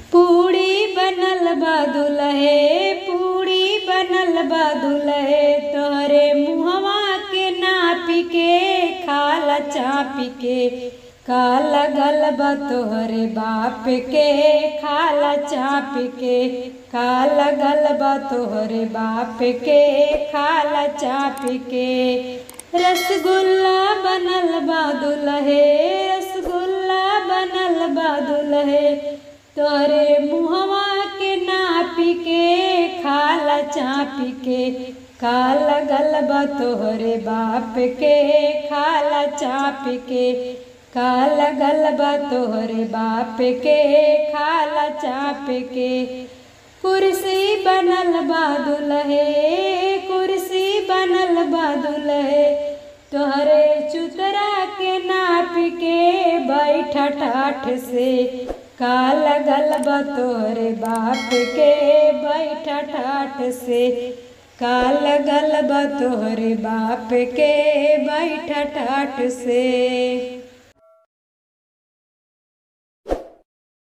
पूड़ी बनल बा दुलहे पूड़ी बनल बा दुलहे तोहरे मुहवा के नापी के खाला चापी के का लगल बा तोहरे बाप के खाला चापी के का लगल बा तोहरे बाप के खाला चापी के रसगुल्ला बनल बा दुलहे रसगुल्ला बनल बा दुलहे तोरे मुहवा के नापी के खाला चापी के का लगल बा तोहरे बाप के खाला चापी के का लगल बा तोहरे बाप के खाला चाप के कुर्सी बनल बा दुलहे कुर्सी बनल बा दुलहे तोहरे चुतरा के नाप के बैठ ठाठ से का लगल बा तोहरे बाप के बैठ ठाठ से का लगल बा तोहरे बाप के बैठ ठाठ से